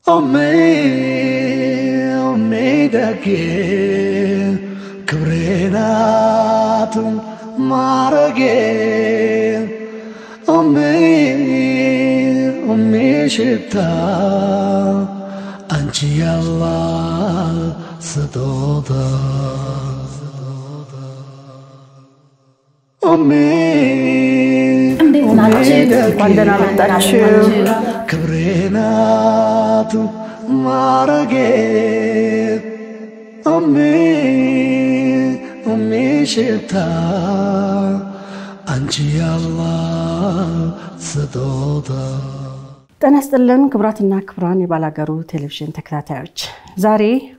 ሜደጌ ክብሬናት ማረጌ ሜ ሽታ አንቺ ያላ ስጦታ እንዴት ናችሁ? እንኳን ደህና መጣችሁ። ክብሬናት ማረጌ ሜ ሽታ አንቺ ያላ ስጦታ ጤና ይስጥልን ክቡራትና ክቡራን የባላገሩ ቴሌቪዥን ተከታታዮች ዛሬ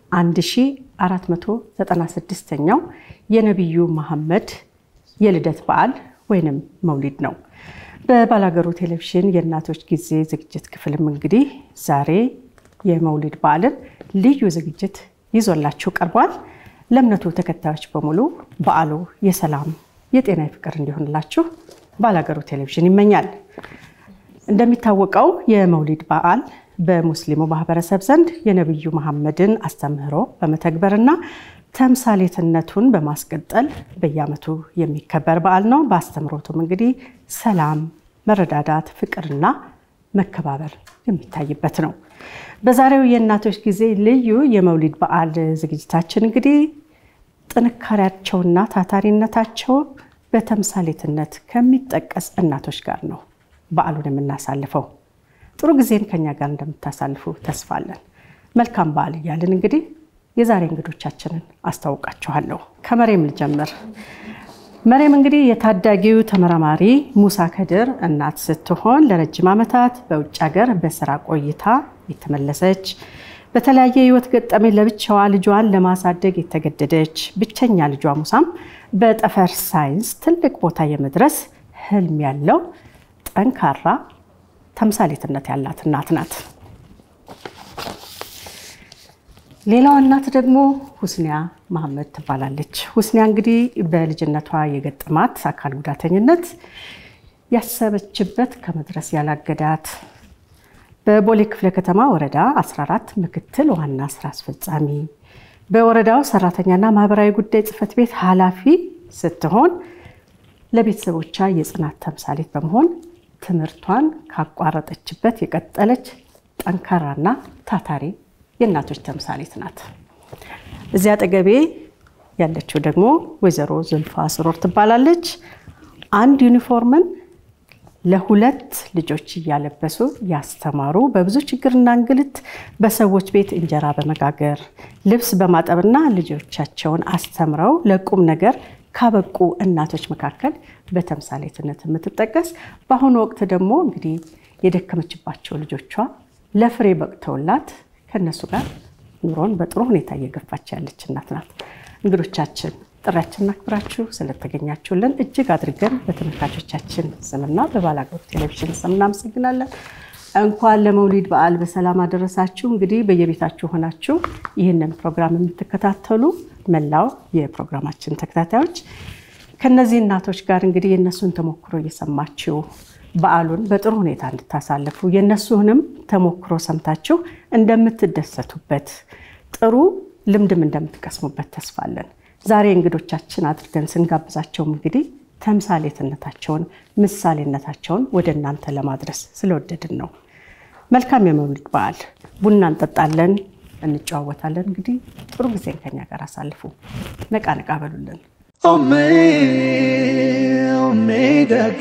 1496ኛው የነቢዩ መሐመድ የልደት በዓል ወይንም መውሊድ ነው። በባላገሩ ቴሌቪዥን የእናቶች ጊዜ ዝግጅት ክፍልም እንግዲህ ዛሬ የመውሊድ በዓልን ልዩ ዝግጅት ይዞላችሁ ቀርቧል። ለእምነቱ ተከታዮች በሙሉ በዓሉ የሰላም የጤና የፍቅር እንዲሆንላችሁ ባላገሩ ቴሌቪዥን ይመኛል። እንደሚታወቀው የመውሊድ በዓል በሙስሊሙ ማህበረሰብ ዘንድ የነቢዩ መሐመድን አስተምህሮ በመተግበርና ተምሳሌትነቱን በማስቀጠል በየዓመቱ የሚከበር በዓል ነው። በአስተምህሮቱም እንግዲህ ሰላም፣ መረዳዳት፣ ፍቅርና መከባበር የሚታይበት ነው። በዛሬው የእናቶች ጊዜ ልዩ የመውሊድ በዓል ዝግጅታችን እንግዲህ ጥንካሬያቸውና ታታሪነታቸው በተምሳሌትነት ከሚጠቀስ እናቶች ጋር ነው በዓሉን የምናሳልፈው። ጥሩ ጊዜን ከኛ ጋር እንደምታሳልፉ ተስፋ አለን። መልካም በዓል እያልን እንግዲህ የዛሬ እንግዶቻችንን አስታውቃችኋለሁ። ከመሬም ልጀምር። መሬም እንግዲህ የታዳጊው ተመራማሪ ሙሳ ከድር እናት ስትሆን ለረጅም ዓመታት በውጭ ሀገር በስራ ቆይታ የተመለሰች በተለያየ የህይወት ገጠመኝ ለብቻዋ ልጇን ለማሳደግ የተገደደች ብቸኛ ልጇ ሙሳም በጠፈር ሳይንስ ትልቅ ቦታ የመድረስ ህልም ያለው ጠንካራ ተምሳሌትነት ያላት እናት ናት። ሌላዋ እናት ደግሞ ሁስኒያ መሐመድ ትባላለች። ሁስኒያ እንግዲህ በልጅነቷ የገጠማት አካል ጉዳተኝነት ያሰበችበት ከመድረስ ያላገዳት በቦሌ ክፍለ ከተማ ወረዳ 14 ምክትል ዋና ስራ አስፈጻሚ በወረዳው ሰራተኛና ማህበራዊ ጉዳይ ጽህፈት ቤት ኃላፊ ስትሆን ለቤተሰቦቿ የጽናት ተምሳሌት በመሆን ትምህርቷን ካቋረጠችበት የቀጠለች ጠንካራና ታታሪ የእናቶች ተምሳሌት ናት። እዚያ አጠገቤ ያለችው ደግሞ ወይዘሮ ዝልፋ ስሮር ትባላለች። አንድ ዩኒፎርምን ለሁለት ልጆች እያለበሱ ያስተማሩ በብዙ ችግርና እንግልት በሰዎች ቤት እንጀራ በመጋገር ልብስ በማጠብና ልጆቻቸውን አስተምረው ለቁም ነገር ካበቁ እናቶች መካከል በተምሳሌትነት የምትጠቀስ በአሁኑ ወቅት ደግሞ እንግዲህ የደከመችባቸው ልጆቿ ለፍሬ በቅተውላት ከእነሱ ጋር ኑሮን በጥሩ ሁኔታ እየገፋች ያለች እናት ናት። እንግዶቻችን ጥሪያችንን አክብራችሁ ስለተገኛችሁልን እጅግ አድርገን በተመልካቾቻችን ስምና በባላገሩ ቴሌቪዥን ስም እናመሰግናለን። እንኳን ለመውሊድ በዓል በሰላም አደረሳችሁ። እንግዲህ በየቤታችሁ ሆናችሁ ይህንን ፕሮግራም የምትከታተሉ መላው የፕሮግራማችን ተከታታዮች ከነዚህ እናቶች ጋር እንግዲህ የእነሱን ተሞክሮ እየሰማችሁ በዓሉን በጥሩ ሁኔታ እንድታሳልፉ የእነሱንም ተሞክሮ ሰምታችሁ እንደምትደሰቱበት ጥሩ ልምድም እንደምትቀስሙበት ተስፋ አለን። ዛሬ እንግዶቻችን አድርገን ስንጋብዛቸውም እንግዲህ ተምሳሌትነታቸውን፣ ምሳሌነታቸውን ወደ እናንተ ለማድረስ ስለወደድን ነው። መልካም የመውሊድ በዓል። ቡና እንጠጣለን፣ እንጨዋወታለን። እንግዲህ ጥሩ ጊዜን ከኛ ጋር አሳልፉ። ነቃ ነቃ በሉልን። ሜደጌ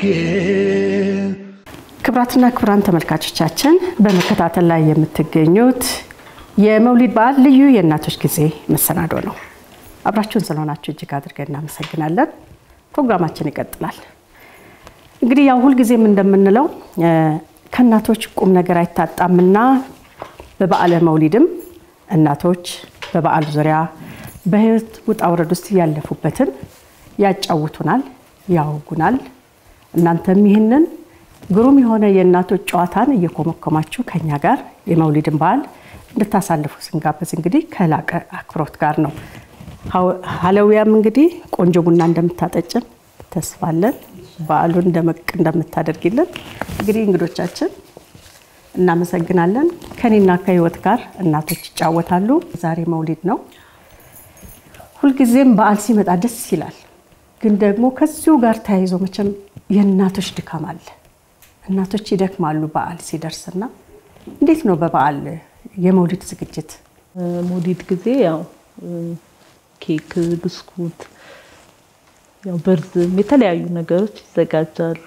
ክብራትና ክብራን ተመልካቾቻችን በመከታተል ላይ የምትገኙት የመውሊድ በዓል ልዩ የእናቶች ጊዜ መሰናዶ ነው። አብራችሁን ስለሆናችሁ እጅግ አድርገን እናመሰግናለን። ፕሮግራማችን ይቀጥላል። እንግዲህ ያው ሁልጊዜም እንደምንለው ከእናቶች ቁም ነገር አይታጣምና በበዓለ መውሊድም እናቶች በበዓሉ ዙሪያ በህይወት ውጣ ውረድ ውስጥ ያለፉበትን ያጫውቱናል፣ ያወጉናል። እናንተም ይህንን ግሩም የሆነ የእናቶች ጨዋታን እየኮመኮማችሁ ከኛ ጋር የመውሊድን በዓል እንድታሳልፉ ስንጋበዝ እንግዲህ ከላቀ አክብሮት ጋር ነው። ሀለዊያም እንግዲህ ቆንጆ ቡና እንደምታጠጭን ተስፋለን። በዓሉን ደመቅ እንደምታደርጊልን እንግዲህ እንግዶቻችን እናመሰግናለን። ከኔና ከህይወት ጋር እናቶች ይጫወታሉ። ዛሬ መውሊድ ነው። ሁልጊዜም በዓል ሲመጣ ደስ ይላል። ግን ደግሞ ከዚሁ ጋር ተያይዞ መቼም የእናቶች ድካም አለ። እናቶች ይደክማሉ በዓል ሲደርስና እንዴት ነው በበዓል የመውሊድ ዝግጅት? መውሊድ ጊዜ ያው ኬክ፣ ብስኩት፣ ያው ብርዝም የተለያዩ ነገሮች ይዘጋጃሉ።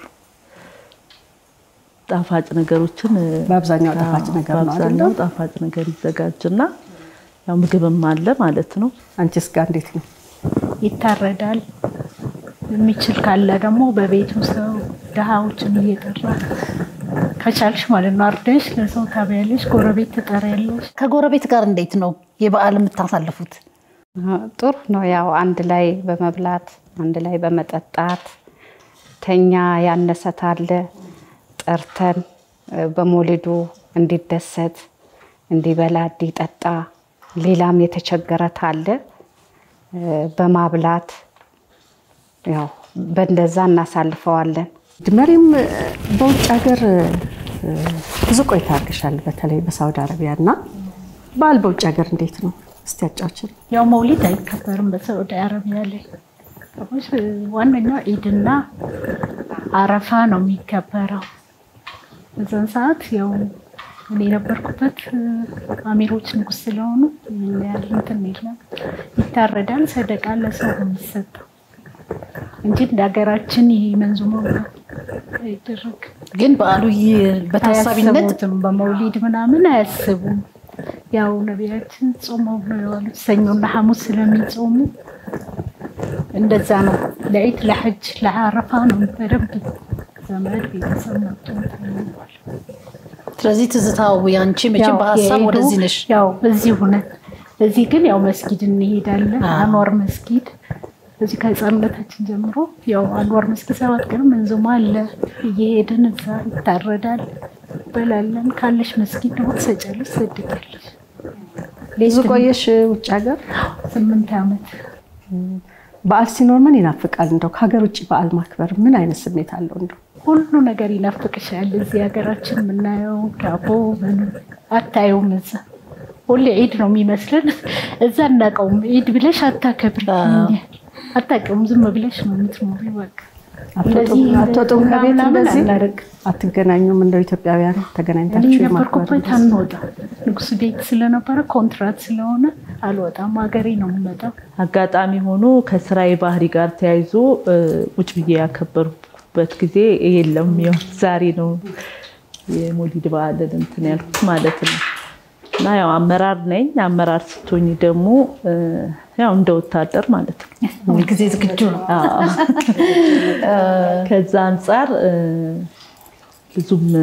ጣፋጭ ነገሮችን በአብዛኛው ጣፋጭ ነገር ነው በአብዛኛው አይደለም? ጣፋጭ ነገር ይዘጋጅና ያው ምግብም አለ ማለት ነው። አንቺስ ጋር እንዴት ነው? ይታረዳል። የሚችል ካለ ደግሞ በቤቱ ሰው ድሃዎችን እየጠራ ከቻልሽ ማለት ነው አርደሽ ለሰው ታበያለሽ፣ ጎረቤት ትጠሪያለሽ። ከጎረቤት ጋር እንዴት ነው የበዓል የምታሳልፉት? ጥሩ ነው። ያው አንድ ላይ በመብላት አንድ ላይ በመጠጣት ተኛ ያነሰታለ ጠርተን እ፣ በመውሊዱ እንዲደሰት እንዲበላ እንዲጠጣ ሌላም የተቸገረት አለ እ፣ በማብላት ያው በእንደዛ እናሳልፈዋለን። መሪም እ፣ በውጭ ሀገር እ፣ ብዙ ቆይታ አድርገሻል፣ በተለይ በሳውዲ አረቢያ እና በዓል በውጭ ሀገር እንዴት ነው? እስቲ ያጫውችን። ያው መውሊድ አይከበርም በሳዑዲ አረቢያ ላይ ሰዎች ዋነኛው ኢድና አረፋ ነው የሚከበረው። በዛን ሰዓት ያው እኔ የነበርኩበት እ፣ አሚሮች ንጉስ ስለሆኑ ምን ያህል እንትን የለም። ይታረዳል፣ ሰደቃ ለሰው ነው የሚሰጠው እንጂ እንደ ሀገራችን ይሄ መንዙሞ አይደረግ ግን በዓሉ ይ- በታሳቢነት አያስቡትም። በመውሊድ ምናምን አያስቡም። ያው ነቢያችን ጾመው ነው የዋሉት ሰኞና ሐሙስ ስለሚጾሙ እንደዛ ነው። ለዒድ ለሐጅ ለአረፋ ነው በደንብ ዘመድ ቤተሰብ መጥቶ እንትን ይላል። ስለዚህ ትዝታው ያንቺ መቼም ያው በሀሳብ የዒዱ ወደዚህ ነሽ። ያው እዚህ ሁነን እዚህ ግን ያው መስጊድ እንሄዳለን። አንዋር መስጊድ እዚህ ከህፃንነታችን ጀምሮ ያው አንዋር መስጊድ ሰባት ቀን መንዙማ አለ። እየሄድን እዛ ይታረዳል፣ በላለን። ካለሽ መስጊድ ደግሞ ትሰጫለሽ፣ ትሰድቃለሽ። ብዙ ቆየሽ ውጭ ሀገር? ስምንት ዓመት በዓል ሲኖር ምን ይናፍቃል? እንደው ከሀገር ውጭ በዓል ማክበር ምን አይነት ስሜት አለው? እንደው ሁሉ ነገር ይናፍቅሻል። እዚህ ሀገራችን የምናየው ዳቦ ምን አታየውም። እዛ ሁሌ ዒድ ነው የሚመስለን። እዛ እናቀውም ዒድ ብለሽ አታከብሪ አታውቂውም። ዝም ብለሽ ነው የምትኖሪ። በቃ እንደዚህ አትወጡም ከቤት ምናምን እንደዚህ አናደርግም። አትገናኙም? እንደው ኢትዮጵያውያን እኔ ተገናኝታችሁ የማክበር የነበርኩበት አንወጣም። ንጉስ ቤት ስለነበረ ኮንትራት ስለሆነ አልወጣም። ሀገሬ ነው የምመጣው። አጋጣሚ ሆኖ ከስራዬ ባህሪ ጋር ተያይዞ እ፣ ቁጭ ብዬ ያከበርኩበት ጊዜ የለም። ያው ዛሬ ነው የመውሊድ በዓልን እንትን ያልኩት ማለት ነው። እና ያው አመራር ነኝ። አመራር ስትሆኝ ደግሞ እ፣ ያው እንደ ወታደር ማለት ነው። ሁልጊዜ ዝግጁ ነው። አዎ። ከዛ አንጻር እ፣ ብዙም እ፣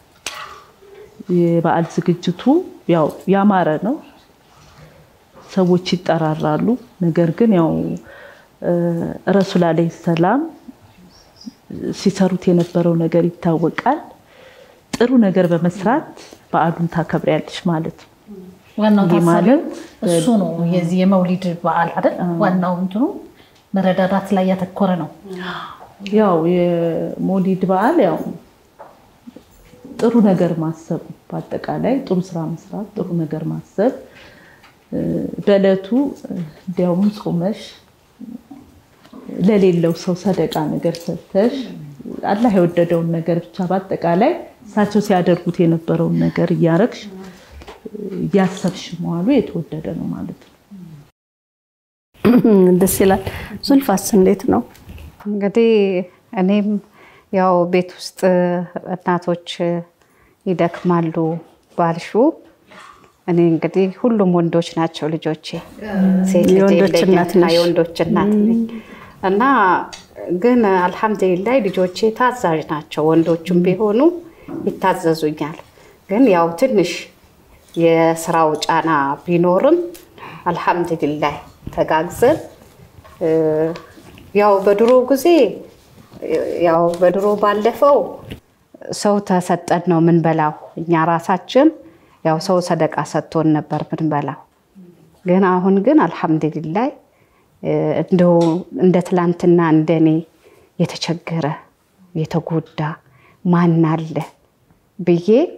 የበዓል ዝግጅቱ ያው ያማረ ነው። ሰዎች ይጠራራሉ። ነገር ግን ያው እ፣ ረሱል አለይሂ ሰላም ሲሰሩት የነበረው ነገር ይታወቃል። ጥሩ ነገር በመስራት በዓሉን ታከብሪያለሽ ማለት ነው። ዋናው ይህ ታሳቢው ማለት እሱ ነው። የዚህ የመውሊድ በዓል አይደል? ዋናው እንትኑ መረዳዳት ላይ ያተኮረ ነው። ያው የሞሊድ በዓል ያው ጥሩ ነገር ማሰብ በአጠቃላይ ጥሩ ስራ መስራት፣ ጥሩ ነገር ማሰብ እ፣ በዕለቱ እንዲያውም ጾመሽ ለሌለው ሰው ሰደቃ ነገር ሰጥተሽ አላህ የወደደውን ነገር ብቻ በአጠቃላይ እሳቸው ሲያደርጉት የነበረውን ነገር እያረግሽ እያሰብሽ መዋሉ የተወደደ ነው ማለት ነው። ደስ ይላል። ዙልፋስ እንዴት ነው? እንግዲህ እኔም ያው ቤት ውስጥ እናቶች ይደክማሉ ባልሹ እኔ እንግዲህ ሁሉም ወንዶች ናቸው ልጆቼ። ሴት ልጅ የወንዶች የለኝም እናት እና ነሽ? የወንዶች እናት ነኝ እና ግን አልሐምዱሊላህ ልጆቼ ታዛዥ ናቸው። ወንዶቹም ቢሆኑ ይታዘዙኛል። ግን ያው ትንሽ የስራው ጫና ቢኖርም አልሐምዱሊላህ ተጋግዘን እ፣ ያው በድሮ ጊዜ ያው በድሮ ባለፈው ሰው ተሰጠን ነው ምንበላው። እኛ ራሳችን ያው ሰው ሰደቃ ሰጥቶን ነበር ምንበላው። ግን አሁን ግን አልሐምዱሊላህ እ፣ እንደው እንደ ትላንትና እንደኔ የተቸገረ የተጎዳ ማን አለ ብዬ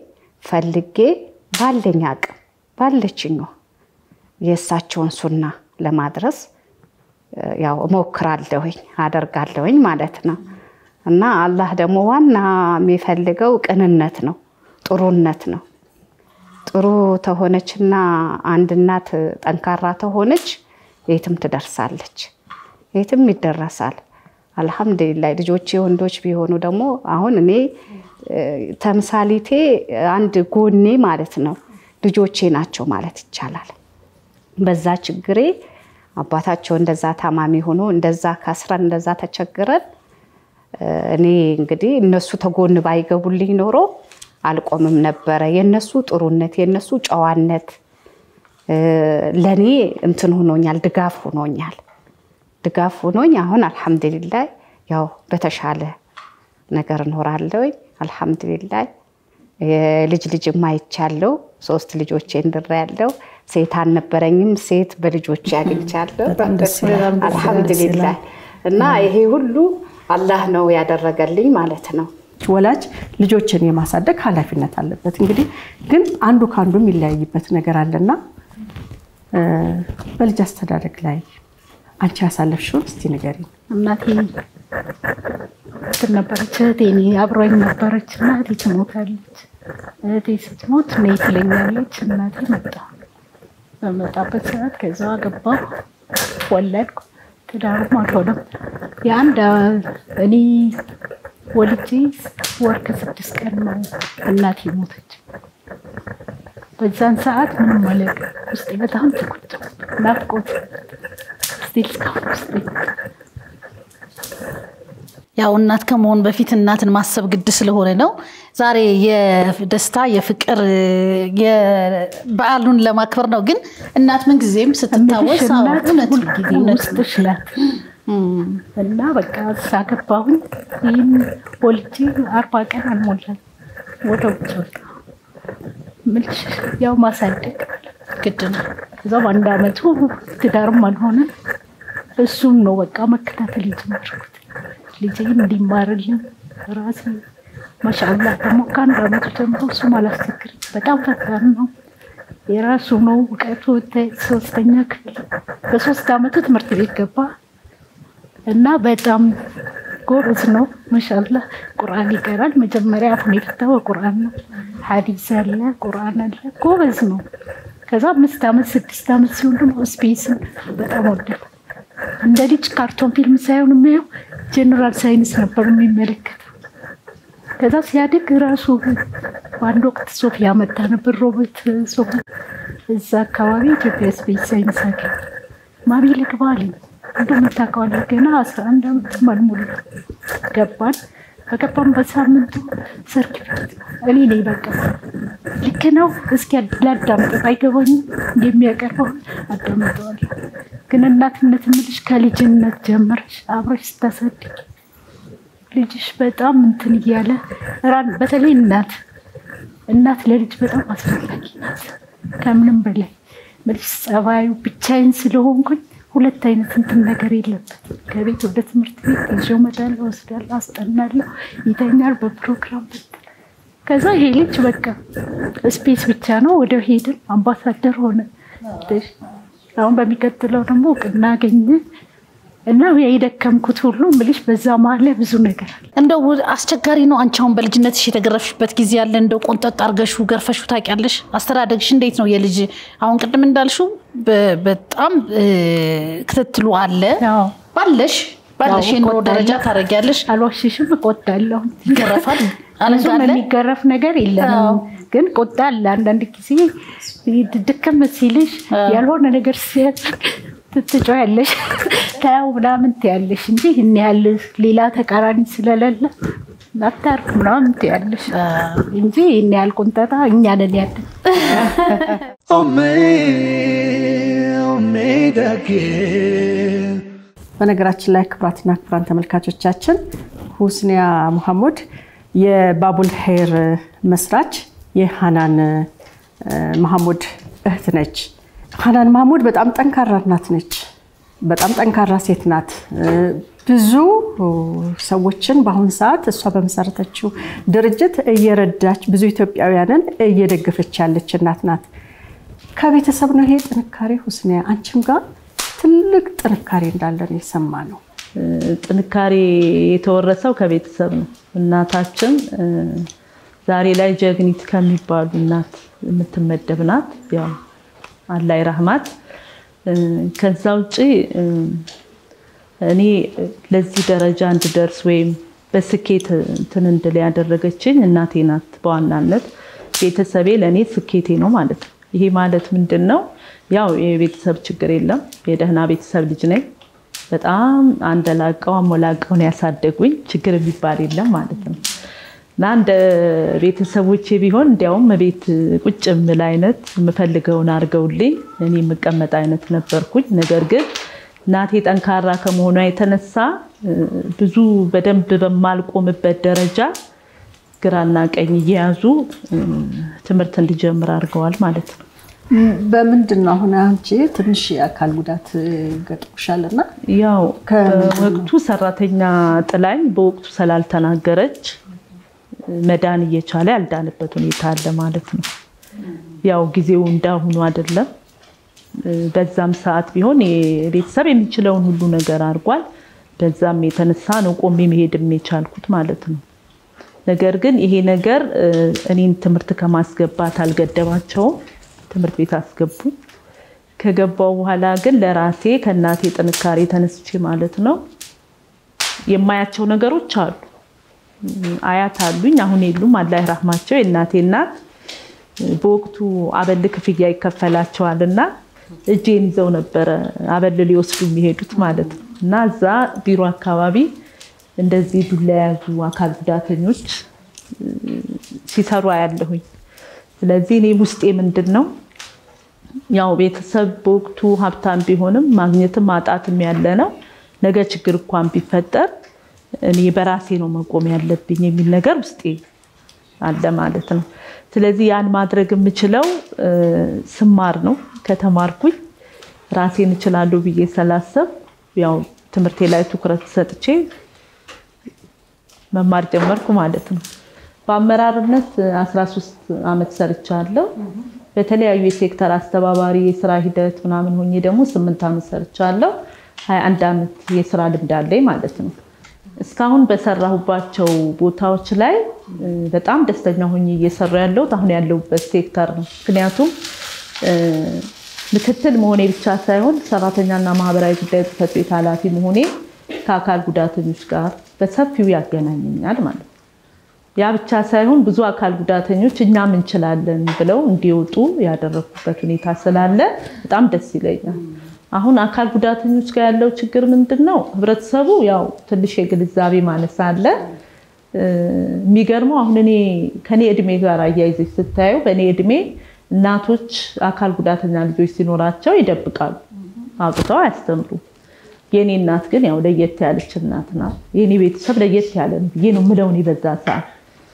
ፈልጌ ባለኝ አቅም ባለችኝ የእሳቸውን ሱና ለማድረስ ያው እሞክራለሁኝ አደርጋለሁኝ ማለት ነው። እና አላህ ደግሞ ዋና የሚፈልገው ቅንነት ነው፣ ጥሩነት ነው። ጥሩ ተሆነችና አንድ እናት ጠንካራ ተሆነች የትም ትደርሳለች፣ የትም ይደረሳል። አልሐምዱሊላህ ልጆቼ ወንዶች ቢሆኑ ደግሞ አሁን እኔ ተምሳሌቴ አንድ ጎኔ ማለት ነው ልጆቼ ናቸው ማለት ይቻላል። በዛ ችግሬ አባታቸው እንደዛ ታማሚ ሆኖ እንደዛ ከስረን እንደዛ ተቸግረን እኔ እንግዲህ እነሱ ተጎን ባይገቡልኝ ኖሮ አልቆምም ነበረ። የነሱ ጥሩነት የነሱ ጨዋነት ለእኔ እንትን ሆኖኛል፣ ድጋፍ ሆኖኛል። ድጋፍ ሆኖኝ አሁን አልሐምዱሊላይ ያው በተሻለ ነገር እኖራለሁ። አልሐምዱሊላይ የልጅ ልጅ ማይቻለው ሶስት ልጆቼ እንድሬያለሁ። ሴት አልነበረኝም፣ ሴት በልጆቼ አግኝቻለሁ። አልሐምዱሊላይ እና ይሄ ሁሉ አላህ ነው ያደረገልኝ ማለት ነው። ወላጅ ልጆችን የማሳደግ ኃላፊነት አለበት። እንግዲህ ግን አንዱ ከአንዱ የሚለያይበት ነገር አለና በልጅ አስተዳደግ ላይ አንቺ ያሳለፍሽውን እስቲ ንገሪኝ። እናቴ እንትን ነበረች፣ እህቴ እኔ አብራኝ ነበረች እና እህቴ ትሞታለች። እህቴ ስትሞት ነይ ትለኛለች። እናቴ መጣ። በመጣበት ሰዓት ከዛ ገባሁ፣ ወለድኩ። ትዳሩም አልሆነም። የአንድ እኔ ወልጄ ወር ከስድስት ቀን ነው እናቴ ሞተች። በዛን ሰዓት ምንም አለቅ ውስጤ በጣም ተጎዳ። ናፍቆት ስቲል እስካሁን ውስጤ ያው እናት ከመሆን በፊት እናትን ማሰብ ግድ ስለሆነ ነው። ዛሬ የደስታ የፍቅር በዓሉን ለማክበር ነው። ግን እናት ምንጊዜም ስትታወስ አዎ፣ እናት እውነት ነው፣ ሁልጊዜ እውነት ነው። ውስጥሽ ናት እና በቃ ሳገባሁኝ ይህን ወልጄ አርባ ቀን አልሞላም ወደ ውጭ ወጣ ምልሽ ያው ማሳደግ ግድ ነው። ከዛ በአንድ አመቱ ትዳርም አልሆነ እሱም ነው በቃ መከታተል የጀመርኩት ልጄን እንዲማርልኝ ራሴ ማሻአላ ደግሞ ከአንድ አመቱ ጀምሮ እሱም አላስቸግርም። በጣም ፈጣን ነው። የራሱ ነው እውቀቱ። ሶስተኛ ክፍል በሶስት አመቱ ትምህርት ቤት ገባ እና በጣም ጎበዝ ነው። ማሻአላ ቁርአን ይቀራል። መጀመሪያ አፉን የፈታው ቁርአን ነው። ሐዲስ አለ፣ ቁርአን አለ። ጎበዝ ነው። ከዛ አምስት አመት ስድስት አመት ሲሆን ደግሞ ስፔስን በጣም ወደደ። እንደ ልጅ ካርቶን ፊልም ሳይሆን የሚያየው ጀነራል ሳይንስ ነበር የሚመለከተው። ከዛ ሲያድግ ራሱ በአንድ ወቅት ሶፊያ መጣ ነበር ሮቦት ሶፊያ እዛ አካባቢ ኢትዮጵያ ስፔስ ሳይንስ አገኘ። ማሚ ልግባ አለኝ። እንደውም ታውቀዋለህ ገና አስራ አንድ አመት አልሞላ ገባን። በገባን በሳምንቱ ሰርቲፊኬት እኔ ነኝ በቃ ልክ ነው። እስኪ ላዳምጥ አይገባኝም እንደሚያቀርበው አዳምጠዋለሁ። ግን እናትነት የምልሽ ከልጅነት ጀምረሽ አብረሽ ስታሳድግ ልጅሽ በጣም እንትን እያለ ራን- በተለይ እናት እናት ለልጅ በጣም አስፈላጊ ናት። ከምንም በላይ ምልሽ ጸባዩ ብቻዬን ስለሆንኩኝ ሁለት አይነት እንትን ነገር የለበትም። ከቤት ወደ ትምህርት ቤት ይዤው እመጣለሁ፣ እወስዳለሁ፣ አስጠናለሁ፣ ይተኛል በፕሮግራም ብትል ከዛ ይሄ ልጅ በቃ ስፔስ ብቻ ነው። ወደ ሄድን አምባሳደር ሆነ። አሁን በሚቀጥለው ደግሞ እውቅና አገኘ እና የደከምኩት ሁሉ ምልሽ በዛ መሀል ላይ ብዙ ነገር አለ። እንደው አስቸጋሪ ነው። አንቺ አሁን በልጅነትሽ የተገረፍሽበት ጊዜ አለ? እንደው ቆንጠጥ አርገሹ ገርፈሹ ታውቂያለሽ? አስተዳደግሽ እንዴት ነው? የልጅ አሁን ቅድም እንዳልሽው በ- በጣም እ፣ ክትትሉ አለ አዎ። ባለሽ ባለሽ አዎ፣ የኑሮ እቆጣለሁ። ደረጃ ታደርጊያለሽ። አልዋሽሽም፣ እቆጣለሁ። ይገረፋል ብዙም አለንጋለ የሚገረፍ ነገር የለንም፣ ግን ቁጣ አለ። አንዳንድ ጊዜ ድክም ሲልሽ ያልሆነ ነገር ሲያደርግ ትጮያለሽ፣ ተያው ምናምን ትያለሽ እንጂ ይህን ያህል ሌላ ተቃራኒ ስለሌለ አታርፍ ምናምን ትያለሽ እንጂ ይህን ያህል ቁንጠጣ እኛ ነን ያለን። Omme, omme dage. በነገራችን ላይ ክቡራትና ክቡራን ተመልካቾቻችን ሁስኒያ ሙሐሙድ የባቡል ሄር መስራች የሃናን እ፣ መሐሙድ እህት ነች። ሃናን መሐሙድ በጣም ጠንካራ እናት ነች። በጣም ጠንካራ ሴት ናት። እ፣ ብዙ ሰዎችን በአሁን ሰዓት እሷ በመሰረተችው ድርጅት እየረዳች ብዙ ኢትዮጵያውያንን እየደገፈች ያለች እናት ናት። ከቤተሰብ ነው ይሄ ጥንካሬ። ሁስኒያ አንቺም ጋር ትልቅ ጥንካሬ እንዳለ ነው የሰማነው። ጥንካሬ የተወረሰው ከቤተሰብ ነው። እናታችን ዛሬ ላይ ጀግኒት ከሚባሉ እናት የምትመደብ ናት። ያው አላይ ረህማት። ከዛ ውጭ እኔ ለዚህ ደረጃ እንድደርስ ወይም በስኬት እንትን እንድል ያደረገችኝ እናቴ ናት። በዋናነት ቤተሰቤ ለእኔ ስኬቴ ነው ማለት ነው። ይሄ ማለት ምንድን ነው? ያው የቤተሰብ ችግር የለም። የደህና ቤተሰብ ልጅ ነኝ። በጣም አንደላቀው አሞላቀው ነው ያሳደጉኝ። ችግር የሚባል የለም ማለት ነው። እና እንደ ቤተሰቦቼ ቢሆን እንዲያውም ቤት ቁጭ የምል አይነት የምፈልገውን አድርገውልኝ እኔ የምቀመጥ አይነት ነበርኩኝ። ነገር ግን እናቴ ጠንካራ ከመሆኗ የተነሳ ብዙ በደንብ በማልቆምበት ደረጃ ግራና ቀኝ እየያዙ ትምህርት እንዲጀምር አድርገዋል ማለት ነው። በምንድን ነው አሁን አንቺ ትንሽ የአካል ጉዳት ገጥሞሻል እና ያው በወቅቱ ሰራተኛ ጥላኝ በወቅቱ ስላልተናገረች መዳን እየቻለ ያልዳንበት ሁኔታ አለ ማለት ነው። ያው ጊዜው እንዳሁኑ አይደለም። በዛም ሰዓት ቢሆን ቤተሰብ የሚችለውን ሁሉ ነገር አድርጓል። በዛም የተነሳ ነው ቆሜ መሄድም የቻልኩት ማለት ነው። ነገር ግን ይሄ ነገር እኔን ትምህርት ከማስገባት አልገደባቸውም። ትምህርት ቤት አስገቡ። ከገባው በኋላ ግን ለራሴ ከእናቴ ጥንካሬ ተነስቼ ማለት ነው የማያቸው ነገሮች አሉ። አያት አሉኝ፣ አሁን የሉም። አላህ ይራህማቸው። የእናቴ እናት በወቅቱ አበል ክፍያ ይከፈላቸዋል እና እጄን ይዘው ነበረ አበል ሊወስዱ የሚሄዱት ማለት ነው እና እዛ ቢሮ አካባቢ እንደዚህ ዱላ የያዙ አካል ጉዳተኞች ሲሰሩ አያለሁኝ። ስለዚህ እኔ ውስጤ ምንድን ነው ያው ቤተሰብ በወቅቱ ሀብታም ቢሆንም ማግኘትም ማጣትም ያለ ነው። ነገ ችግር እንኳን ቢፈጠር እኔ በራሴ ነው መቆም ያለብኝ የሚል ነገር ውስጤ አለ ማለት ነው። ስለዚህ ያን ማድረግ የምችለው ስማር ነው። ከተማርኩኝ ራሴን እችላለሁ ብዬ ስላሰብ ያው ትምህርቴ ላይ ትኩረት ሰጥቼ መማር ጀመርኩ ማለት ነው። በአመራርነት 13 ዓመት ሰርቻለሁ። በተለያዩ የሴክተር አስተባባሪ የስራ ሂደት ምናምን ሆኜ ደግሞ ስምንት ዓመት ሰርቻለሁ። 21 ዓመት የስራ ልምድ አለኝ ማለት ነው። እስካሁን በሰራሁባቸው ቦታዎች ላይ በጣም ደስተኛ ሆኜ እየሰራ ያለሁት አሁን ያለሁበት ሴክተር ነው። ምክንያቱም ምክትል መሆኔ ብቻ ሳይሆን ሰራተኛና ማህበራዊ ጉዳይ ጽሕፈት ቤት ኃላፊ መሆኔ ከአካል ጉዳተኞች ጋር በሰፊው ያገናኘኛል ማለት ነው። ያ ብቻ ሳይሆን ብዙ አካል ጉዳተኞች እኛም እንችላለን ብለው እንዲወጡ ያደረኩበት ሁኔታ ስላለ በጣም ደስ ይለኛል። አሁን አካል ጉዳተኞች ጋር ያለው ችግር ምንድን ነው? ህብረተሰቡ ያው ትንሽ የግንዛቤ ማነስ አለ። የሚገርመው አሁን እኔ ከኔ እድሜ ጋር አያይዘች ስታየው በእኔ እድሜ እናቶች አካል ጉዳተኛ ልጆች ሲኖራቸው ይደብቃሉ፣ አውጥተው አያስተምሩም። የእኔ እናት ግን ያው ለየት ያለች እናት ናት። የእኔ ቤተሰብ ለየት ያለ ነው ብዬ ነው የምለው እኔ በዛ ሰዓት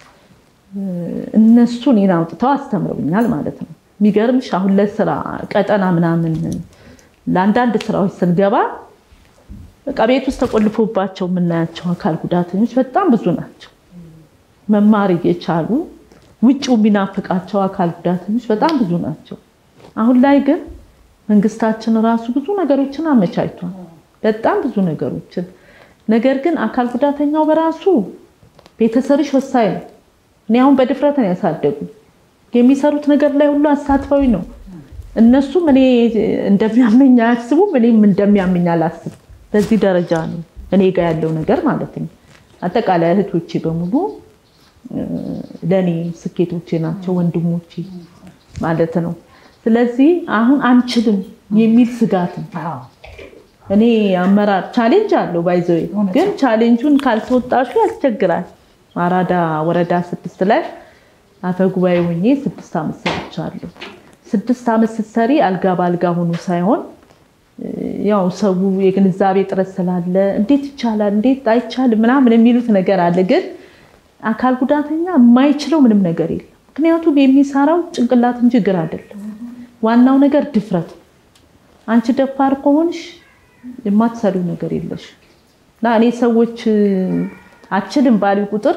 እነሱ እኔን አውጥተው አስተምረውኛል ማለት ነው። የሚገርምሽ አሁን ለስራ ቀጠና ምናምን ለአንዳንድ ስራዎች ስንገባ በቃ ቤት ውስጥ ተቆልፎባቸው የምናያቸው አካል ጉዳተኞች በጣም ብዙ ናቸው። መማር እየቻሉ ውጭው የሚናፍቃቸው አካል ጉዳተኞች በጣም ብዙ ናቸው። አሁን ላይ ግን መንግስታችን ራሱ ብዙ ነገሮችን አመቻችቷል። በጣም ብዙ ነገሮችን። ነገር ግን አካል ጉዳተኛው በራሱ ቤተሰብሽ ወሳኝ ነው። እኔ አሁን በድፍረት ነው ያሳደጉ የሚሰሩት ነገር ላይ ሁሉ አሳትፈዊ ነው። እነሱም እኔ እንደሚያመኝ አያስቡም፣ እኔም እንደሚያመኝ አላስብም። በዚህ ደረጃ ነው እኔ ጋር ያለው ነገር ማለት ነው። አጠቃላይ እህቶቼ በሙሉ ለእኔ ስኬቶቼ ናቸው፣ ወንድሞቼ ማለት ነው። ስለዚህ አሁን አንችልም የሚል ስጋት ነው። እኔ አመራር ቻሌንጅ አለው ባይዘዌ ግን ቻሌንጁን ካልተወጣሹ ያስቸግራል። አራዳ ወረዳ ስድስት ላይ አፈ ጉባኤ ሆኜ ስድስት ዓመት ሰርቻለሁ። ስድስት ዓመት ስትሰሪ አልጋ በአልጋ ሆኖ ሳይሆን ያው ሰው የግንዛቤ ጥረት ስላለ እንዴት ይቻላል እንዴት አይቻልም ምናምን የሚሉት ነገር አለ። ግን አካል ጉዳተኛ የማይችለው ምንም ነገር የለም። ምክንያቱም የሚሰራው ጭንቅላት እንጂ እግር አይደለም። ዋናው ነገር ድፍረት። አንቺ ደፋር ከሆንሽ የማትሰሪው ነገር የለሽ። እና እኔ ሰዎች አችልም ባሉ ቁጥር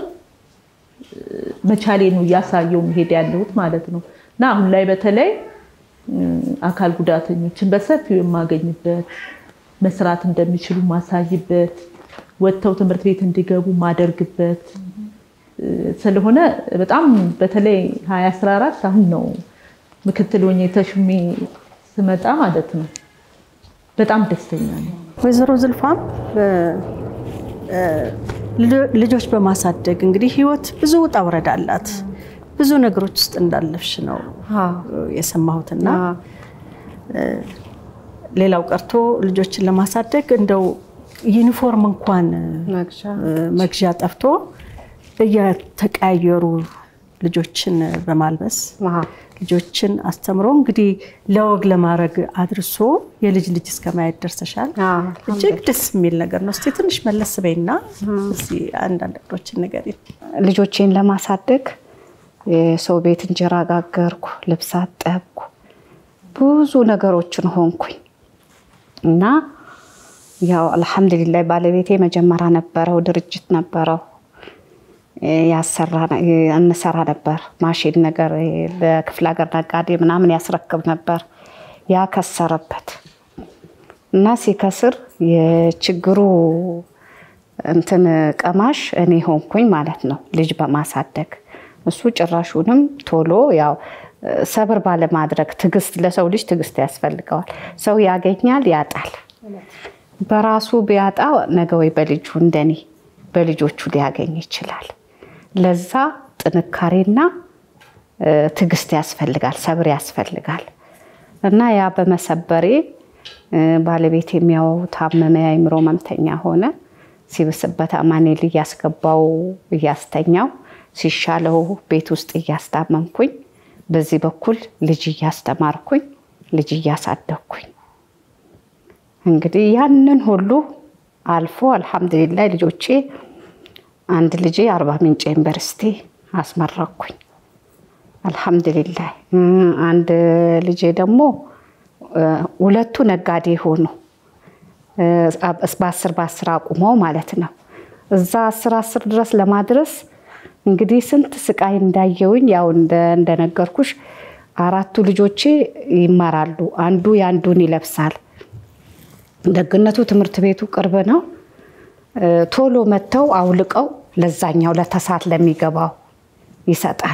መቻሌ ነው እያሳየው መሄድ ያለሁት ማለት ነው እና አሁን ላይ በተለይ አካል ጉዳተኞችን በሰፊው የማገኝበት መስራት እንደሚችሉ ማሳይበት ወጥተው ትምህርት ቤት እንዲገቡ ማደርግበት ስለሆነ በጣም በተለይ 2014 አሁን ነው ምክትል ሆኜ ተሹሜ ስመጣ ማለት ነው በጣም ደስተኛ ነው። ወይዘሮ ዝልፋም ልጆች በማሳደግ እንግዲህ ህይወት ብዙ ውጣ ውረድ አላት። ብዙ ነገሮች ውስጥ እንዳለፍሽ ነው የሰማሁትና ሌላው ቀርቶ ልጆችን ለማሳደግ እንደው ዩኒፎርም እንኳን መግዣ ጠፍቶ እየተቀያየሩ ልጆችን በማልበስ ልጆችን አስተምሮ እንግዲህ ለወግ ለማድረግ አድርሶ የልጅ ልጅ እስከ ማየት ደርሰሻል። እጅግ ደስ የሚል ነገር ነው። እስኪ ትንሽ መለስ በይና እስኪ አንዳንድ ነገሮችን ንገሪኝ። ልጆቼን ለማሳደግ የሰው ቤት እንጀራ ጋገርኩ፣ ልብስ አጠብኩ፣ ብዙ ነገሮችን ሆንኩኝ እና ያው አልሐምዱሊላህ ባለቤቴ መጀመሪያ ነበረው ድርጅት ነበረው እንሰራ ነበር። ማሽን ነገር ለክፍለ ሀገር ነጋዴ ምናምን ያስረክብ ነበር። ያ ከሰረበት እና ሲከስር የችግሩ እንትን ቀማሽ እኔ ሆንኩኝ ማለት ነው ልጅ በማሳደግ እሱ ጭራሹንም ቶሎ ያው ሰብር ባለማድረግ ትዕግስት፣ ለሰው ልጅ ትዕግስት ያስፈልገዋል። ሰው ያገኛል፣ ያጣል። በራሱ ቢያጣ ነገ ወይ በልጁ እንደኔ በልጆቹ ሊያገኝ ይችላል። ለዛ ጥንካሬና ትዕግስት ያስፈልጋል፣ ሰብር ያስፈልጋል። እና ያ በመሰበሬ ባለቤት የሚያው ታመመ፣ የአእምሮ ህመምተኛ ሆነ። ሲብስበት አማኑኤል እያስገባው እያስተኛው፣ ሲሻለው ቤት ውስጥ እያስታመምኩኝ፣ በዚህ በኩል ልጅ እያስተማርኩኝ፣ ልጅ እያሳደግኩኝ እንግዲህ ያንን ሁሉ አልፎ አልሐምዱሊላህ ልጆቼ አንድ ልጄ አርባ ምንጭ ዩኒቨርሲቲ አስመረኩኝ። አልሐምዱሊላህ አንድ ልጄ ደግሞ ሁለቱ ነጋዴ ሆኑ። በአስር በአስር አቁመው ማለት ነው። እዛ አስር አስር ድረስ ለማድረስ እንግዲህ ስንት ስቃይ እንዳየውኝ ያው እንደነገርኩሽ አራቱ ልጆቼ ይማራሉ። አንዱ የአንዱን ይለብሳል። ደግነቱ ትምህርት ቤቱ ቅርብ ነው። ቶሎ መጥተው አውልቀው ለዛኛው ለተሳት ለሚገባው ይሰጣል።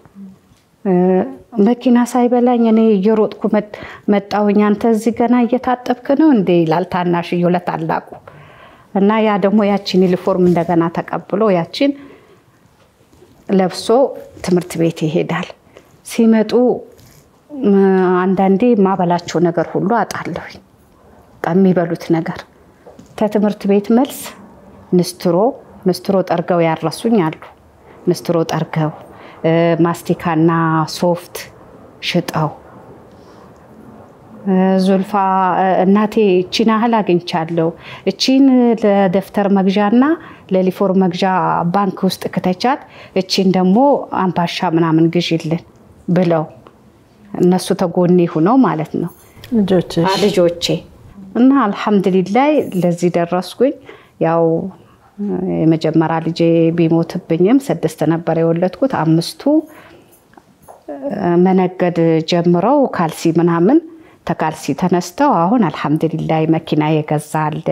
መኪና ሳይበላኝ እኔ እየሮጥኩ መጣሁኝ። አንተ እዚህ ገና እየታጠብክ ነው እንዴ ይላል ታናሽዬው ለታላቁ እና ያ ደግሞ ያችን ዩኒፎርም እንደገና ተቀብሎ ያችን ለብሶ ትምህርት ቤት ይሄዳል። ሲመጡ አንዳንዴ ማበላቸው ነገር ሁሉ አጣለሁኝ። የሚበሉት ነገር ከትምህርት ቤት መልስ ንስትሮ ንስትሮ ጠርገው ያረሱኝ አሉ። ንስትሮ ጠርገው ማስቲካና ሶፍት ሽጠው ዙልፋ እናቴ እቺን ያህል አግኝቻለሁ፣ እቺን ለደብተር መግዣና ለሊፎር መግዣ ባንክ ውስጥ ክተቻት፣ እቺን ደግሞ አምባሻ ምናምን ግዢልን ብለው እነሱ ተጎኔ ሁነው ማለት ነው ልጆቼ እና አልሐምዱሊላይ ለዚህ ደረስኩኝ። ያው የመጀመሪያ ልጄ ቢሞትብኝም ስድስት ነበር የወለድኩት። አምስቱ መነገድ ጀምረው ካልሲ ምናምን ተካልሲ ተነስተው አሁን አልሐምዱሊላይ መኪና የገዛ አለ፣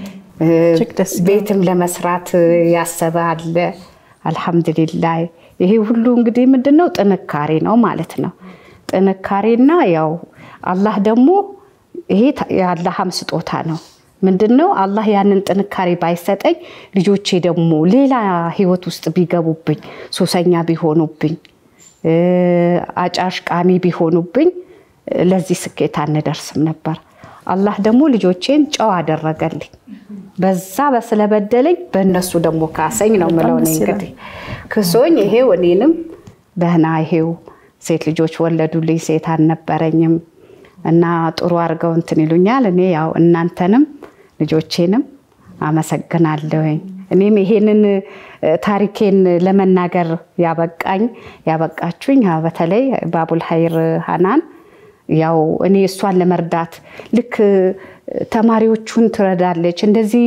ቤትም ለመስራት ያሰበ አለ። አልሐምዱሊላይ ይሄ ሁሉ እንግዲህ ምንድን ነው ጥንካሬ ነው ማለት ነው። ጥንካሬና ያው አላህ ደግሞ ይሄ የአላህም ስጦታ ነው። ምንድን ነው አላህ ያንን ጥንካሬ ባይሰጠኝ ልጆቼ ደግሞ ሌላ ህይወት ውስጥ ቢገቡብኝ፣ ሱሰኛ ቢሆኑብኝ፣ አጫሽ ቃሚ ቢሆኑብኝ ለዚህ ስኬት አንደርስም ነበር። አላህ ደግሞ ልጆቼን ጨው አደረገልኝ። በዛ በስለበደለኝ በእነሱ ደግሞ ካሰኝ ነው ምለው። እንግዲህ ክሶኝ ይሄው እኔንም ደህና ይሄው ሴት ልጆች ወለዱልኝ። ሴት አልነበረኝም እና ጥሩ አድርገው እንትን ይሉኛል። እኔ ያው እናንተንም ልጆቼንም አመሰግናለሁኝ። እኔም ይሄንን ታሪኬን ለመናገር ያበቃኝ ያበቃችሁኝ በተለይ ባቡል ሀይር ሀናን ያው እኔ እሷን ለመርዳት ልክ ተማሪዎቹን ትረዳለች እንደዚህ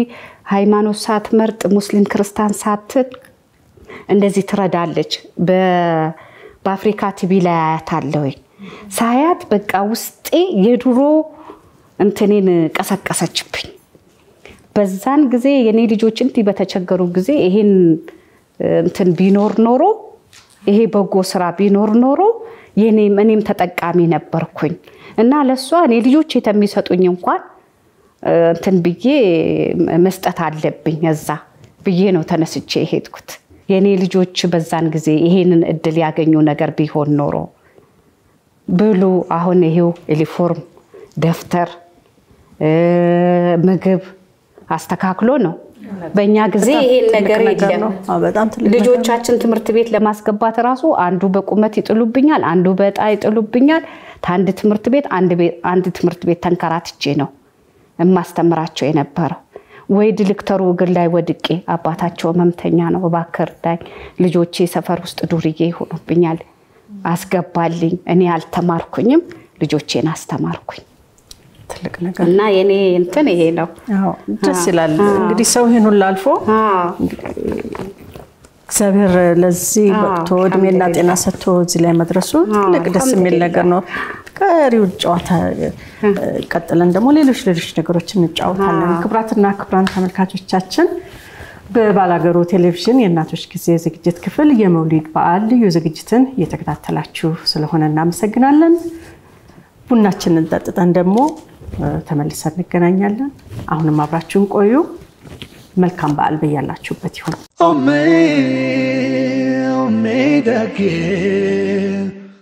ሃይማኖት ሳትመርጥ ሙስሊም ክርስቲያን ሳትል እንደዚህ ትረዳለች። በ- በአፍሪካ ቲቪ ላይ አያታለሁኝ። ሳያት በቃ ውስጤ የድሮ እንትኔን ቀሰቀሰችብኝ። በዛን ጊዜ የኔ ልጆች እንዲህ በተቸገሩ ጊዜ ይሄን እንትን ቢኖር ኖሮ ይሄ በጎ ስራ ቢኖር ኖሮ የኔም እኔም ተጠቃሚ ነበርኩኝ እና ለእሷ እኔ ልጆች የተሚሰጡኝ እንኳን እ፣ እንትን ብዬ መስጠት አለብኝ እዛ ብዬ ነው ተነስቼ የሄድኩት። የእኔ ልጆች በዛን ጊዜ ይሄንን እድል ያገኙ ነገር ቢሆን ኖሮ ብሉ አሁን ይሄው ዩኒፎርም፣ ደብተር፣ እ፣ ምግብ አስተካክሎ ነው። በእኛ ጊዜ ይሄን ነገር የለም። ነው። አዎ፣ በጣም ትልቅ ነገር ነው። ልጆቻችን ትምህርት ቤት ለማስገባት ራሱ አንዱ በቁመት ይጥሉብኛል፣ አንዱ በዕጣ ይጥሉብኛል። ከአንድ ትምህርት ቤት አንድ ቤት- አንድ ትምህርት ቤት ተንከራትቼ ነው የማስተምራቸው የነበረው። ወይ ዲሬክተሩ እግር ላይ ወድቄ አባታቸው ህመምተኛ ነው፣ እባክህ እርዳኝ፣ ልጆቼ ሰፈር ውስጥ ዱርዬ ይሆኑብኛል፣ አስገባልኝ። እኔ አልተማርኩኝም፣ ልጆቼን አስተማርኩኝ ትልቅ ነገር እና የኔ እንትን ይሄ ነው። አዎ፣ ደስ ይላል። እንግዲህ ሰው ይህን ሁሉ አልፎ አዎ። እግዚአብሔር ለዚህ አዎ፣ ወቅቶ እድሜና ጤና ሰጥቶ እዚህ ላይ መድረሱ ትልቅ ደስ የሚል ነገር ነው። ቀሪውን ጨዋታ እ፣ ቀጥለን ደግሞ ሌሎች ሌሎች ነገሮች እንጫወታለን። ክቡራትና ክቡራን ተመልካቾቻችን በባላገሩ ቴሌቪዥን የእናቶች ጊዜ ዝግጅት ክፍል የመውሊድ በዓል ልዩ ዝግጅትን እየተከታተላችሁ ስለሆነ እናመሰግናለን። ቡናችንን ጠጥተን ደግሞ እ፣ ተመልሰን እንገናኛለን። አሁንም አብራችሁን ቆዩ። መልካም በዓል በያላችሁበት ይሁን። Oh, me, oh, me, da que